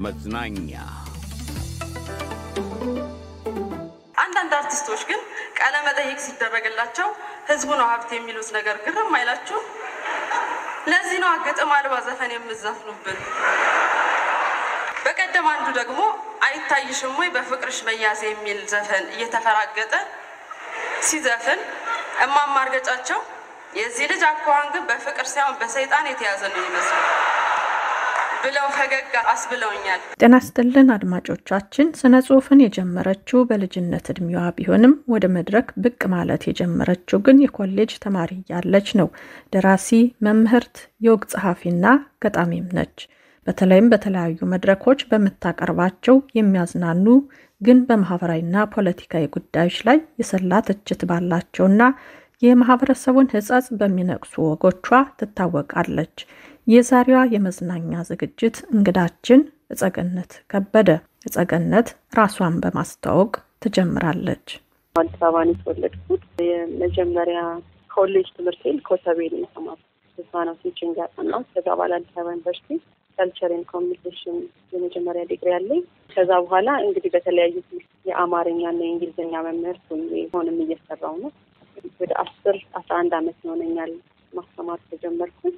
መዝናኛ አንዳንድ አርቲስቶች ግን ቃለ መጠይቅ ሲደረግላቸው ህዝቡ ነው ሀብት የሚሉት ነገር ግርም አይላችሁ? ለዚህ ነው ግጥም አልባ ዘፈን የምዘፍኑብን። በቀደም አንዱ ደግሞ አይታይሽም ወይ በፍቅርሽ መያዝ የሚል ዘፈን እየተፈራገጠ ሲዘፍን እማማ እርገጫቸው የዚህ ልጅ አኳኋን ግን በፍቅር ሳይሆን በሰይጣን የተያዘ ነው ይመስላል ብለው ፈገግ አስብለውኛል። ጤና ይስጥልን አድማጮቻችን። ስነ ጽሁፍን የጀመረችው በልጅነት እድሜዋ ቢሆንም ወደ መድረክ ብቅ ማለት የጀመረችው ግን የኮሌጅ ተማሪ እያለች ነው። ደራሲ፣ መምህርት፣ የወግ ጸሐፊና ገጣሚም ነች። በተለይም በተለያዩ መድረኮች በምታቀርባቸው የሚያዝናኑ ግን በማህበራዊና ፖለቲካዊ ጉዳዮች ላይ የሰላ ትችት ባላቸውና የማህበረሰቡን ሕጸጽ በሚነቅሱ ወጎቿ ትታወቃለች። የዛሬዋ የመዝናኛ ዝግጅት እንግዳችን እጸገነት ከበደ። እጸገነት ራሷን በማስተዋወቅ ትጀምራለች። አዲስ አበባ ነው የተወለድኩት። የመጀመሪያ ኮሌጅ ትምህርቴን ኮተቤ ነው የተማርኩት። እዛ ነው ቲችንግ ያጠናሁት። ከዛ በኋላ አዲስ አበባ ዩኒቨርሲቲ ካልቸርን ኮሚኒኬሽን የመጀመሪያ ዲግሪ አለኝ። ከዛ በኋላ እንግዲህ በተለያዩ ትምህርት የአማርኛና የእንግሊዝኛ መምህርት ሆንም እየሰራው ነው። ወደ አስር አስራ አንድ አመት ይሆነኛል ማስተማር ተጀመርኩት።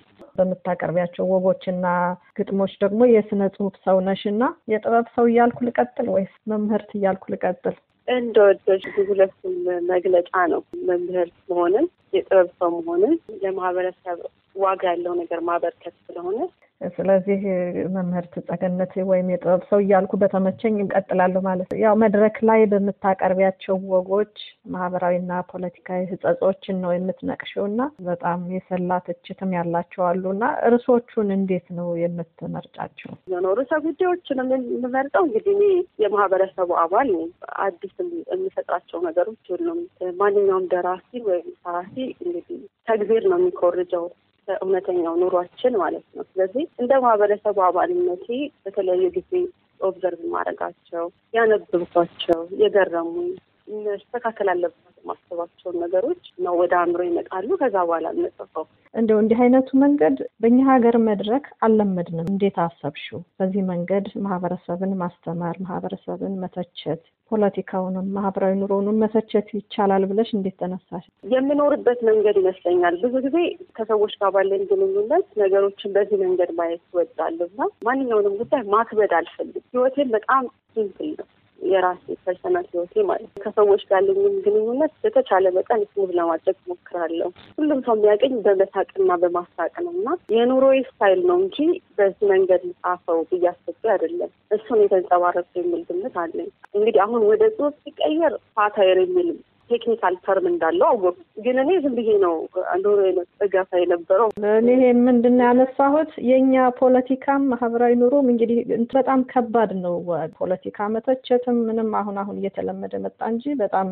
በምታቀርቢያቸው ወጎችና ግጥሞች ደግሞ የስነ ጽሁፍ ሰው ነሽ እና የጥበብ ሰው እያልኩ ልቀጥል ወይስ መምህርት እያልኩ ልቀጥል? እንደ ወደጅ ሁለቱም መግለጫ ነው። መምህር መሆንን የጥበብ ሰው መሆንን ለማህበረሰብ ዋጋ ያለው ነገር ማበርከት ስለሆነ ስለዚህ መምህርት ጸገነት ወይም የጥበብ ሰው እያልኩ በተመቸኝ እቀጥላለሁ ማለት ነው። ያው መድረክ ላይ በምታቀርቢያቸው ወጎች ማህበራዊና ፖለቲካዊ ህጸጾችን ነው የምትነቅሽው እና በጣም የሰላ ትችትም ያላቸው አሉ እና ርዕሶቹን እንዴት ነው የምትመርጫቸው? ርዕሰ ጉዳዮችን የምመርጠው እንግዲህ እኔ የማህበረሰቡ አባል ነኝ። አዲስ የሚፈጥራቸው ነገሮች የሉም። ማንኛውም ደራሲ ወይም ጸሐፊ እንግዲህ ተግዜር ነው የሚኮርጀው እውነተኛው ኑሯችን ማለት ነው። ስለዚህ እንደ ማህበረሰቡ አባልነቴ በተለያዩ ጊዜ ኦብዘርቭ ማድረጋቸው ያነበብኳቸው፣ የገረሙኝ መስተካከል አለባቸው ማሰባቸውን ነገሮች ነው ወደ አእምሮ ይመጣሉ። ከዛ በኋላ የምጽፈው እንደው እንዲህ አይነቱ መንገድ በእኛ ሀገር መድረክ አልለመድንም። እንዴት አሰብሽው? በዚህ መንገድ ማህበረሰብን ማስተማር፣ ማህበረሰብን መተቸት፣ ፖለቲካውንም ማህበራዊ ኑሮውንም መተቸት ይቻላል ብለሽ እንዴት ተነሳሽ? የምኖርበት መንገድ ይመስለኛል። ብዙ ጊዜ ከሰዎች ጋር ባለን ግንኙነት ነገሮችን በዚህ መንገድ ማየት እወዳለሁ እና ማንኛውንም ጉዳይ ማክበድ አልፈልግም። ህይወቴን በጣም ሲምፕል ነው የራሴ ፐርሰናል ህይወቴ ማለት ነው። ከሰዎች ጋር ያለኝም ግንኙነት በተቻለ መጠን ስሙዝ ለማድረግ ሞክራለሁ። ሁሉም ሰው የሚያገኝ በመሳቅና በማሳቅ ነው እና የኑሮዬ ስታይል ነው እንጂ በዚህ መንገድ ልጻፈው ብዬ አስቤ አይደለም። እሱን የተንጸባረቀ የሚል ግምት አለኝ። እንግዲህ አሁን ወደ ጽሁፍ ሲቀየር ሳታይር የሚል ቴክኒካል ተርም እንዳለው አወቁ። ግን እኔ ዝም ብዬ ነው ኑሮ ገፋ የነበረው። እኔ ምንድን ነው ያነሳሁት የእኛ ፖለቲካም ማህበራዊ ኑሮም እንግዲህ በጣም ከባድ ነው። ፖለቲካ መተቸትም ምንም አሁን አሁን እየተለመደ መጣ እንጂ በጣም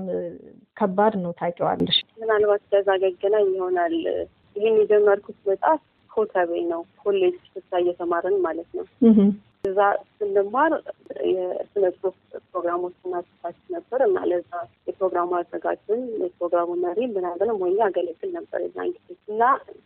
ከባድ ነው። ታውቂዋለሽ። ምናልባት ከዛ ገገናኝ ይሆናል ይህን የጀመርኩት መጽሐፍ ኮተቤ ነው። ኮሌጅ ስሳ እየተማርን ማለት ነው። እዛ ስንማር የስነ ጽሁፍ ፕሮግራሞችን አዘጋጅ ነበር እና ለዛ የፕሮግራሙ አዘጋጅን የፕሮግራሙ መሪ ምናምንም ሆኜ አገለግል ነበር የዛን ጊዜ እና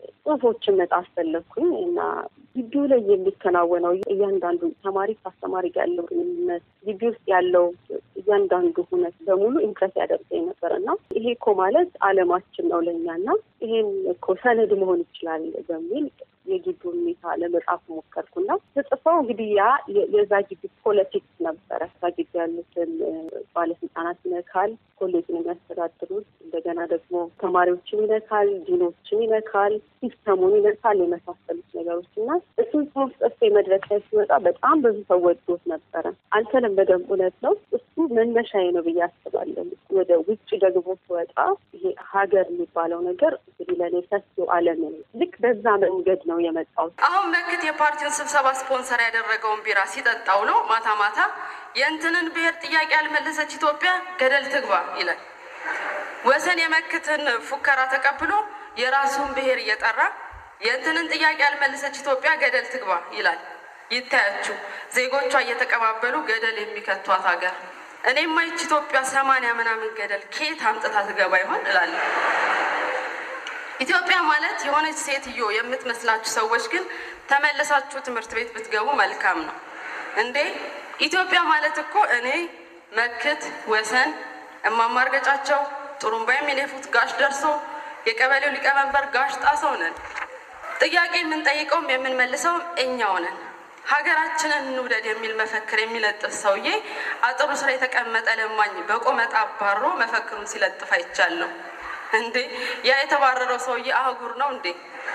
ጽሁፎችን መጣፍ ፈለግኩኝ እና ግቢው ላይ የሚከናወነው እያንዳንዱ ተማሪ ከአስተማሪ ጋር ያለው ግንኙነት ግቢ ውስጥ ያለው እያንዳንዱ ሁነት በሙሉ ኢምፕረስ ያደርገኝ ነበር እና ይሄ እኮ ማለት አለማችን ነው ለእኛ እና ይሄን እኮ ሰነድ መሆን ይችላል በሚል የግቢ ሁኔታ ለመጻፍ ሞከርኩና ተጽፈው እንግዲህ ያ የዛ ግቢ ፖለቲክስ ነበረ። እዛ ግቢ ያሉትን ባለስልጣናት ይነካል፣ ኮሌጅን የሚያስተዳድሩት እንደገና ደግሞ ተማሪዎችን ይነካል፣ ዲኖችን ይነካል፣ ሲስተሙን ይነካል፣ የመሳሰሉት ነገሮች እና እሱን ጽሁፍ ጽፌ መድረክ ላይ ሲወጣ በጣም ብዙ ሰው ወዶት ነበረ። አልተለመደም፣ እውነት ነው። እሱ መነሻዬ ነው ብዬ አስባለሁ። ወደ ውጭ ደግሞ ስወጣ ይሄ ሀገር የሚባለው ነገር እንግዲህ ለእኔ ሰፊው ዓለም ነው። ልክ በዛ መንገድ ነው የመጣው። አሁን መክት የፓርቲውን ስብሰባ ስፖንሰር ያደረገውን ቢራ ሲጠጣ ውሎ ማታ ማታ የእንትንን ብሔር ጥያቄ ያልመለሰች ኢትዮጵያ ገደል ትግባ ይላል። ወሰን የመክትን ፉከራ ተቀብሎ የራሱን ብሔር እየጠራ የእንትንን ጥያቄ ያልመለሰች ኢትዮጵያ ገደል ትግባ ይላል። ይታያችሁ ዜጎቿ እየተቀባበሉ ገደል የሚከቷት ሀገር። እኔማ ይች ኢትዮጵያ ሰማንያ ምናምን ገደል ከየት አምጥታ ትገባ ይሆን እላለሁ። ኢትዮጵያ ማለት የሆነች ሴትዮ የምትመስላችሁ ሰዎች ግን ተመልሳችሁ ትምህርት ቤት ብትገቡ መልካም ነው። እንዴ ኢትዮጵያ ማለት እኮ እኔ መክት ወሰን እማማርገጫቸው ጥሩምባ የሚነፉት ጋሽ ደርሶ የቀበሌው ሊቀመንበር ጋሽ ጣሰው ነን። ጥያቄ የምንጠይቀውም የምንመልሰውም እኛው ነን። ሀገራችንን እንውደድ የሚል መፈክር የሚለጥፍ ሰውዬ አጥሩ ስራ የተቀመጠ ለማኝ በቆመጣ አባሮ መፈክሩን ሲለጥፍ አይቻለሁ። እንዴ ያ የተባረረው ሰውዬ አህጉር ነው እንዴ?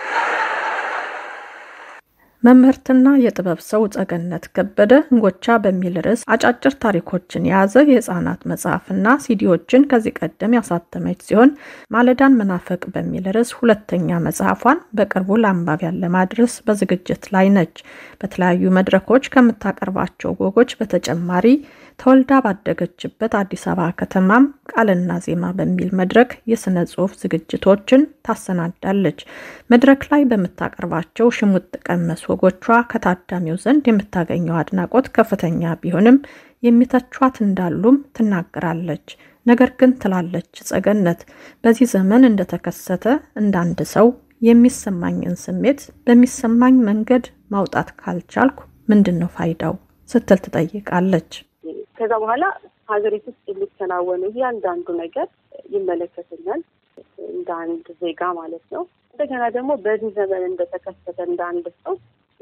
መምህርትና የጥበብ ሰው ጸገነት ከበደ እንጎቻ በሚል ርዕስ አጫጭር ታሪኮችን የያዘ የህፃናት መጽሐፍና ሲዲዎችን ከዚህ ቀደም ያሳተመች ሲሆን ማለዳን መናፈቅ በሚል ርዕስ ሁለተኛ መጽሐፏን በቅርቡ ለአንባቢያን ለማድረስ በዝግጅት ላይ ነች። በተለያዩ መድረኮች ከምታቀርባቸው ወጎች በተጨማሪ ተወልዳ ባደገችበት አዲስ አበባ ከተማም ቃልና ዜማ በሚል መድረክ የስነ ጽሁፍ ዝግጅቶችን ታሰናዳለች። መድረክ ላይ በምታቀርባቸው ሽሙጥ ቀመስ ወጎቿ ከታዳሚው ዘንድ የምታገኘው አድናቆት ከፍተኛ ቢሆንም የሚተቿት እንዳሉም ትናገራለች። ነገር ግን ትላለች ጸገነት፣ በዚህ ዘመን እንደተከሰተ እንዳንድ ሰው የሚሰማኝን ስሜት በሚሰማኝ መንገድ ማውጣት ካልቻልኩ ምንድን ነው ፋይዳው ስትል ትጠይቃለች። ከዛ በኋላ ሀገሪቱ ውስጥ የሚከናወኑ እያንዳንዱ ነገር ይመለከተኛል እንደ አንድ ዜጋ ማለት ነው። እንደገና ደግሞ በዚህ ዘመን እንደተከሰተ እንደ አንድ ሰው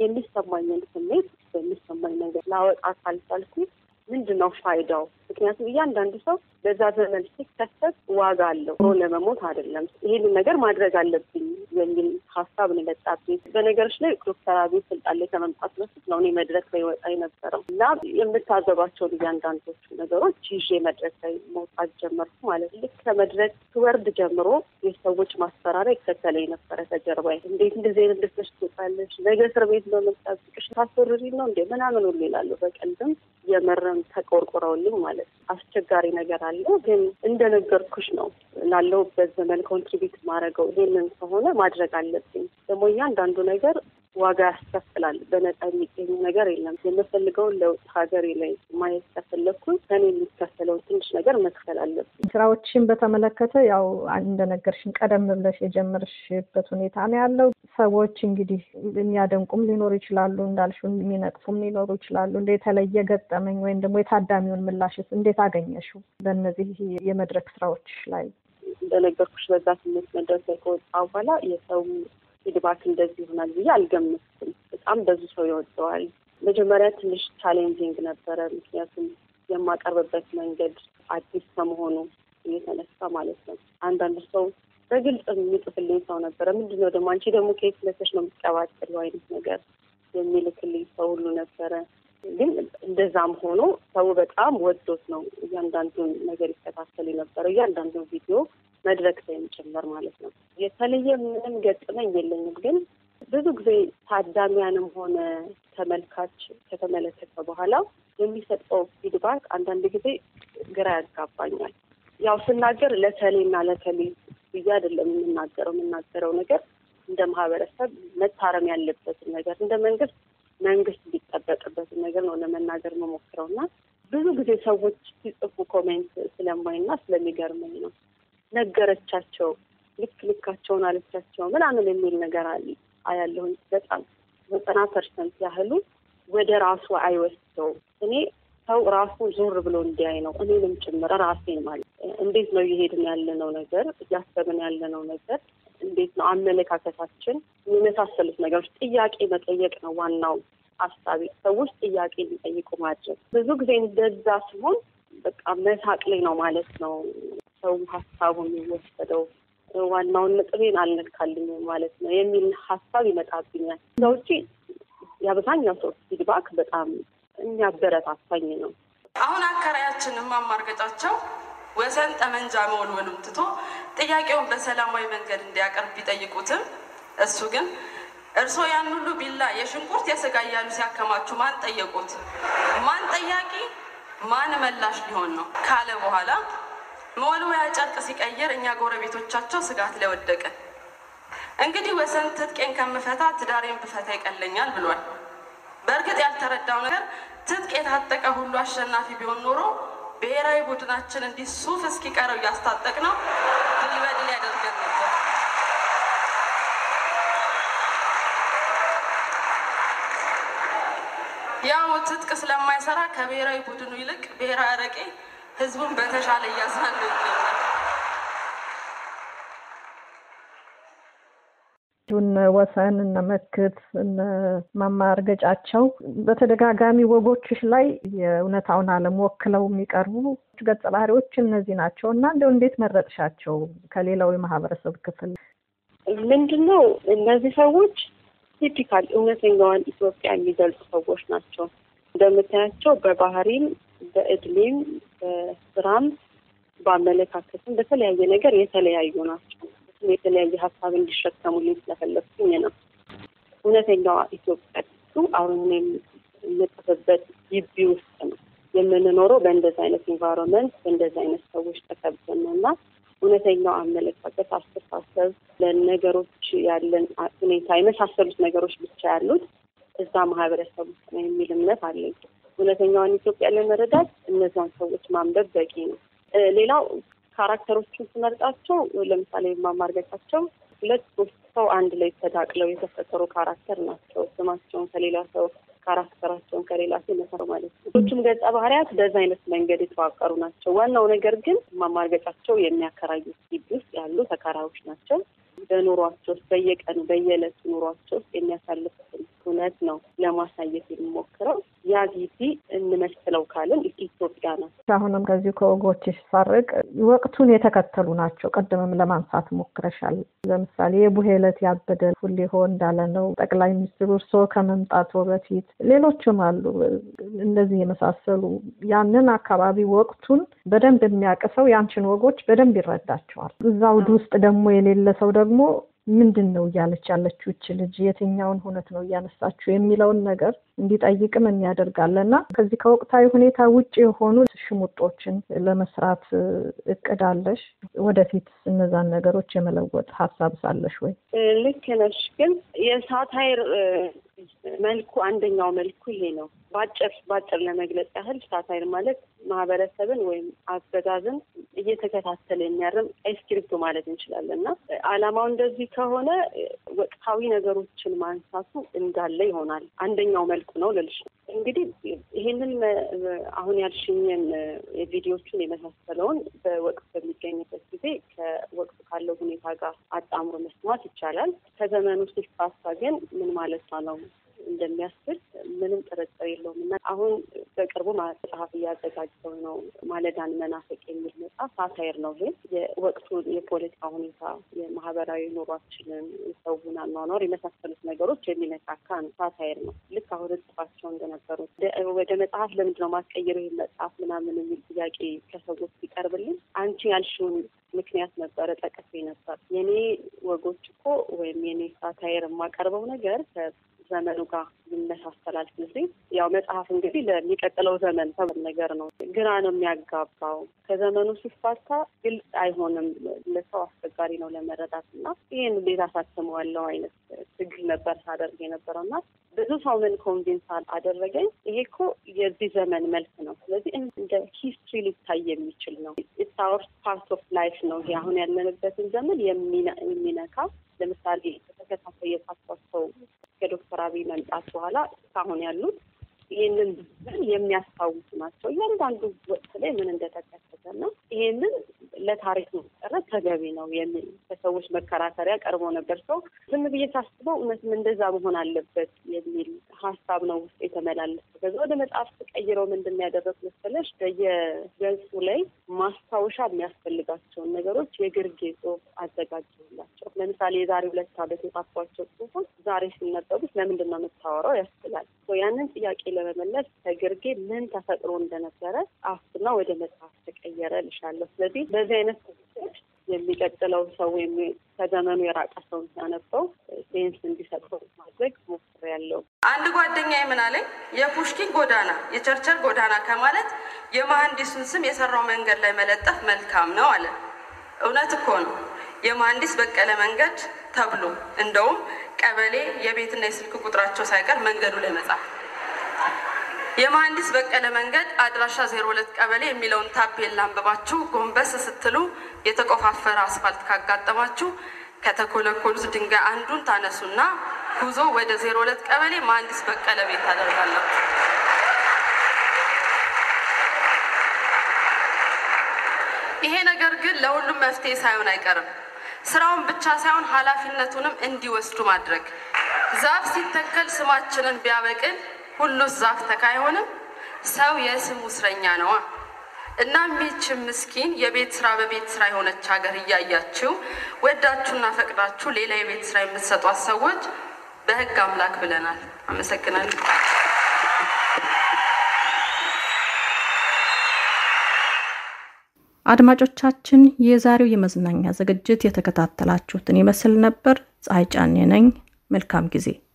የሚሰማኝን ስሜት በሚሰማኝ ነገር ላወጣ ካልቻልኩ ምንድን ነው ፋይዳው? ምክንያቱም እያንዳንዱ ሰው በዛ ዘመን ሲከሰት ዋጋ አለው። ሮ ለመሞት አይደለም። ይሄንን ነገር ማድረግ አለብኝ የሚል ሀሳብ ነው የመጣብኝ። በነገሮች ላይ ዶክተር አብይ ስልጣን ላይ ከመምጣት በፊት ነው እኔ መድረክ ላይ ወጣ የነበረው እና የምታዘባቸውን እያንዳንዶቹ ነገሮች ይዤ መድረክ ላይ መውጣት ጀመርኩ ማለት ልክ ከመድረክ ትወርድ ጀምሮ የሰዎች ማስፈራሪያ ይከተለኝ ነበረ ከጀርባ። እንዴት እንደዚህ አይነት ደስተሽ ትወጣለች? ነገ እስር ቤት በመጣብቅሽ ታስወርሪ ነው እንዴ ምናምን ሁሉ ይላሉ። በቀልድም የመረም ተቆርቆረውልኝ ማለት ነው። አስቸጋሪ ነገር አለ። ግን እንደነገርኩሽ ነው ላለሁበት ዘመን ኮንትሪቢዩት ማድረገው ይሄንን ከሆነ ማድረግ አለብኝ። ደግሞ እያንዳንዱ ነገር ዋጋ ያስከፍላል። በነፃ የሚገኝ ነገር የለም። የምፈልገውን ለውጥ ሀገሬ ላይ ማየት ከፈለግኩኝ ከኔ የሚከፈለውን ትንሽ ነገር መክፈል አለብኝ። ስራዎችን በተመለከተ ያው እንደነገርሽን ቀደም ብለሽ የጀመርሽበት ሁኔታ ነው ያለው። ሰዎች እንግዲህ የሚያደንቁም ሊኖሩ ይችላሉ፣ እንዳልሽው የሚነቅፉም ሊኖሩ ይችላሉ። እንደ የተለየ ገጠመኝ ወይም ደግሞ የታዳሚውን ምላሽስ እንዴት አገኘሽው? በእነዚህ የመድረክ ስራዎች ላይ እንደነገርኩሽ በዛ ስሜት መድረክ ላይ ከወጣ በኋላ የሰው ፊድባክ እንደዚህ ይሆናል ብዬ አልገምትም። በጣም ብዙ ሰው ይወደዋል። መጀመሪያ ትንሽ ቻሌንጂንግ ነበረ፣ ምክንያቱም የማቀርብበት መንገድ አዲስ ከመሆኑ እየተነሳ ማለት ነው። አንዳንድ ሰው በግልጽ የሚጽፍልኝ ሰው ነበረ። ምንድነው ደግሞ አንቺ ደግሞ ከየት ለሰሽ ነው የምትቀባጥሪው አይነት ነገር የሚልክልኝ ሰው ሁሉ ነበረ። ግን እንደዛም ሆኖ ሰው በጣም ወዶት ነው እያንዳንዱን ነገር ይከታተል የነበረው እያንዳንዱን ቪዲዮ መድረክ ላይም ጭምር ማለት ነው። የተለየ ምንም ገጥመኝ የለኝም። ግን ብዙ ጊዜ ታዳሚያንም ሆነ ተመልካች ከተመለከተ በኋላ የሚሰጠው ፊድባክ አንዳንድ ጊዜ ግራ ያጋባኛል። ያው ስናገር ለተሌና ለተሌ ብዬ አይደለም የምናገረው የምናገረው ነገር እንደ ማህበረሰብ መታረም ያለበትን ነገር እንደ መንግስት መንግስት ሊጠበቅበትን ነገር ነው ለመናገር መሞክረው እና ብዙ ጊዜ ሰዎች ሲጽፉ ኮሜንት ስለማይና ስለሚገርመኝ ነው ነገረቻቸው ልክ ልካቸውን አለቻቸው ምናምን የሚል ነገር አለ አያለሁኝ። በጣም ዘጠና ፐርሰንት ያህሉ ወደ ራሱ አይወስደውም። እኔ ሰው ራሱ ዞር ብሎ እንዲያይ ነው እኔንም ጭምር ራሴን ማለት እንዴት ነው እየሄድን ያለነው ነገር እያሰብን ያለነው ነገር እንዴት ነው አመለካከታችን፣ የመሳሰሉት ነገሮች ጥያቄ መጠየቅ ነው ዋናው ሀሳቢ። ሰዎች ጥያቄ እንዲጠይቁ ማድረግ ብዙ ጊዜ እንደዛ ሲሆን በቃ መሳቅ ላይ ነው ማለት ነው ሰው ሀሳቡ የሚወሰደው ዋናውን ነጥቤን አልነካልኝ ማለት ነው የሚል ሀሳብ ይመጣብኛል። እዛ ውጪ የአብዛኛው ሰው ፊድባክ በጣም የሚያበረታታኝ ነው። አሁን አከራያችንም ማማርገጫቸው ወሰን ጠመንጃ መወልወሉን ትቶ ጥያቄውን በሰላማዊ መንገድ እንዲያቀርብ ቢጠይቁትም እሱ ግን እርስዎ ያን ሁሉ ቢላ የሽንኩርት የስጋ እያሉ ሲያከማቹ ማን ጠየቁት? ማን ጠያቂ ማን መላሽ ሊሆን ነው ካለ በኋላ መወልወያ ጨርቅ ሲቀይር እኛ ጎረቤቶቻቸው ስጋት ላይ ወደቅን። እንግዲህ ወሰን ትጥቄን ከምፈታ ትዳሬን ብፈታ ይቀለኛል ብሏል። በእርግጥ ያልተረዳው ነገር ትጥቅ የታጠቀ ሁሉ አሸናፊ ቢሆን ኖሮ ብሔራዊ ቡድናችን እንዲህ ሱፍ እስኪቀረው እያስታጠቅ ነው ድል በድል ያደርገን ነበር። ያው ትጥቅ ስለማይሰራ ከብሔራዊ ቡድኑ ይልቅ ብሔራዊ አረቄ ህዝቡን በተሻለ እያዝናኑ ይገኛል። እነ ወሰን እነ መክት እነ ማማርገጫቸው በተደጋጋሚ ወጎችሽ ላይ የእውነታውን ዓለም ወክለው የሚቀርቡ ገጸ ባህሪዎች እነዚህ ናቸው እና እንደው እንዴት መረጥሻቸው ከሌላው የማህበረሰብ ክፍል? ምንድን ነው እነዚህ ሰዎች ቲፒካል እውነተኛዋን ኢትዮጵያ የሚገልጹ ሰዎች ናቸው። እንደምታያቸው በባህሪም፣ በእድሜም፣ በስራም፣ በአመለካከትም በተለያየ ነገር የተለያዩ ናቸው። የተለያየ ሀሳብ እንዲሸከሙልኝ ስለፈለግኩኝ ነው። እውነተኛዋ ኢትዮጵያ አሁን የምጽፍበት ግቢ ውስጥ ነው የምንኖረው። በእንደዚህ አይነት ኢንቫይሮንመንት በእንደዚህ አይነት ሰዎች ተከብተን ነው እና እውነተኛው አመለካከት፣ አስተሳሰብ፣ ለነገሮች ያለን ሁኔታ የመሳሰሉት ነገሮች ብቻ ያሉት እዛ ማህበረሰብ ውስጥ ነው የሚል እምነት አለኝ። እውነተኛዋን ኢትዮጵያ ለመረዳት እነዛን ሰዎች ማንበብ በቂ ነው። ሌላው ካራክተሮቹን ስመርጣቸው ለምሳሌ የማማርገቻቸው ሁለት ሶስት ሰው አንድ ላይ ተዳቅለው የተፈጠሩ ካራክተር ናቸው። ስማቸውን ከሌላ ሰው ካራክተራቸውን ከሌላ ሰው መሰሩ ማለት ነው። ሌሎቹም ገጸ ባህሪያት በዛ አይነት መንገድ የተዋቀሩ ናቸው። ዋናው ነገር ግን ማማርገጫቸው የሚያከራዩት ግቢ ውስጥ ያሉ ተከራዮች ናቸው። በኑሯቸው ውስጥ በየቀኑ በየዕለቱ ኑሯቸው ውስጥ የሚያሳልፉትን እውነት ነው ለማሳየት የሚሞክረው። ያ ግቢ እንመስለው ካልን ኢትዮጵያ ናት። አሁንም ከዚሁ ከወጎችሽ ሳርቅ ወቅቱን የተከተሉ ናቸው። ቅድምም ለማንሳት ሞክረሻል። ለምሳሌ የቡሄ ዕለት ያበደ ሁሌሆ እንዳለ ነው ጠቅላይ ሚኒስትሩ እርስዎ ከመምጣቶ በፊት ሌሎችም አሉ። እንደዚህ የመሳሰሉ ያንን አካባቢ ወቅቱን በደንብ የሚያውቅ ሰው ያንቺን ወጎች በደንብ ይረዳቸዋል። እዛ አውድ ውስጥ ደግሞ የሌለ ሰው ደግሞ ምንድን ነው እያለች ያለችው ይች ልጅ የትኛውን እውነት ነው እያነሳችው የሚለውን ነገር እንዲጠይቅም የሚያደርጋለን እና ከዚህ ከወቅታዊ ሁኔታ ውጭ የሆኑ ሽሙጦችን ለመስራት እቅድ አለሽ? ወደፊት እነዛን ነገሮች የመለወጥ ሀሳብ ሳለሽ ወይ? ልክ ነሽ። ግን የሳታይር መልኩ አንደኛው መልኩ ይሄ ነው። በአጭር በአጭር ለመግለጽ ያህል ሳታይር ማለት ማህበረሰብን ወይም አገዛዝን እየተከታተለ የሚያርም ቀይ እስክሪብቶ ማለት እንችላለን እና ዓላማው እንደዚህ ከሆነ ወቅታዊ ነገሮችን ማንሳቱ እንዳለ ይሆናል። አንደኛው መልኩ ነው ልልሽ ነው። እንግዲህ ይህንን አሁን ያልሽኝን የቪዲዮቹን የመሳሰለውን በወቅት በሚገኝበት ጊዜ ከወቅቱ ካለው ሁኔታ ጋር አጣምሮ መስማት ይቻላል። ከዘመኑ ሲፋሳ ግን ምን ማለቷ ነው እንደሚያስብል ምንም ጥርጥር የለውም እና አሁን በቅርቡ መጽሐፍ እያዘጋጀው ነው። ማለዳን መናፈቅ የሚል መጽሐፍ ሳታይር ነው። ይሄ የወቅቱ የፖለቲካ ሁኔታ፣ የማህበራዊ ኑሯችንን፣ የሰውን አኗኗር የመሳሰሉት ነገሮች የሚነካካ ነው። ሳታይር ነው። ልክ አሁን እጽፋቸው እንደነበሩት ወደ መጽሐፍ ለምንድን ነው ማስቀየር ይህ መጽሐፍ ምናምን የሚል ጥያቄ ከሰዎች ሲቀርብልኝ አንቺ ያልሽውን ምክንያት ነበረ ጠቀሴ ነበር። የኔ ወጎች እኮ ወይም የኔ ሳታይር የማቀርበው ነገር ዘመኑ ጋር ይመሳሰላል። ጊዜ ያው መጽሐፍ እንግዲህ ለሚቀጥለው ዘመን ሰብ ነገር ነው። ግራ ነው የሚያጋባው። ከዘመኑ ሲፋታ ግልጽ አይሆንም። ለሰው አስቸጋሪ ነው ለመረዳት እና ይህን እንዴት አሳትመዋለሁ አይነት ትግል ነበር ሳደርግ የነበረው እና ብዙ ሰው ምን ኮንቪንስ አደረገኝ። ይሄ እኮ የዚህ ዘመን መልክ ነው። ስለዚህ እንደ ሂስትሪ ሊታይ የሚችል ነው። ኢትስ አወር ፓርት ኦፍ ላይፍ ነው። ይሄ አሁን ያለንበትን ዘመን የሚነካ ለምሳሌ በተከታታይ የጻፏቸው ከዶክተር አብይ መምጣት በኋላ እስካሁን ያሉት ይህንን የሚያስታውሱ ናቸው። እያንዳንዱ ወቅት ላይ ምን እንደተከሰተ እና ይሄንን ለታሪክ መቀረት ተገቢ ነው የሚል ከሰዎች መከራከሪያ ቀርቦ ነበር። ሰው ዝም ብዬ ሳስበው እውነትም እንደዛ መሆን አለበት የሚል ሀሳብ ነው ውስጥ የተመላለሰው። ከዛ ወደ መጽሐፍ ተቀይረው ምንድን ነው ያደረጉት መሰለሽ? በየገጹ ላይ ማስታወሻ የሚያስፈልጋቸውን ነገሮች የግርጌ ጽሑፍ አዘጋጀላቸው። ለምሳሌ የዛሬ ሁለት ዓመት የጻፏቸው ጽሑፎች ዛሬ ሲነበቡት ለምንድን ነው የምታወራው ያስብላል። ያንን ጥያቄ ለመመለስ ከግርጌ ምን ተፈጥሮ እንደነበረ ጻፍኩና ወደ መጽሐፍ ተቀየረ ልሻለሁ። ስለዚህ በዚህ አይነት የሚቀጥለው ሰው ወይም ከዘመኑ የራቀ ሰው ሲያነበው ሴንስ እንዲሰጠው ማድረግ ሞክሬያለሁ። አንድ ጓደኛ ምን አለኝ፣ የፑሽኪን ጎዳና የቸርቸር ጎዳና ከማለት የመሐንዲሱን ስም የሰራው መንገድ ላይ መለጠፍ መልካም ነው አለ። እውነት እኮ ነው። የመሐንዲስ በቀለ መንገድ ተብሎ እንደውም ቀበሌ የቤትና የስልክ ቁጥራቸው ሳይቀር መንገዱ ላይ መጻፍ የመሐንዲስ በቀለ መንገድ አድራሻ ዜሮ ሁለት ቀበሌ የሚለውን ታፔላ አንብባችሁ ጎንበስ ስትሉ የተቆፋፈረ አስፋልት ካጋጠማችሁ ከተኮለኮሉት ድንጋይ አንዱን ታነሱና ጉዞ ወደ ዜሮ ሁለት ቀበሌ መሐንዲስ በቀለ ቤት ታደርጋላችሁ። ይሄ ነገር ግን ለሁሉም መፍትሄ ሳይሆን አይቀርም። ስራውን ብቻ ሳይሆን ኃላፊነቱንም እንዲወስዱ ማድረግ። ዛፍ ሲተከል ስማችንን ቢያበቅል ሁሉስ ዛፍ ተካ አይሆንም? ሰው የስሙ እስረኛ ነዋ። እናም ይህችን ምስኪን የቤት ስራ በቤት ስራ የሆነች ሀገር እያያችሁ ወዳችሁና ፈቅዳችሁ ሌላ የቤት ስራ የምትሰጧት ሰዎች በህግ አምላክ ብለናል። አመሰግናለሁ። አድማጮቻችን፣ የዛሬው የመዝናኛ ዝግጅት የተከታተላችሁትን ይመስል ነበር። ፀሐይ ጫኔ ነኝ። መልካም ጊዜ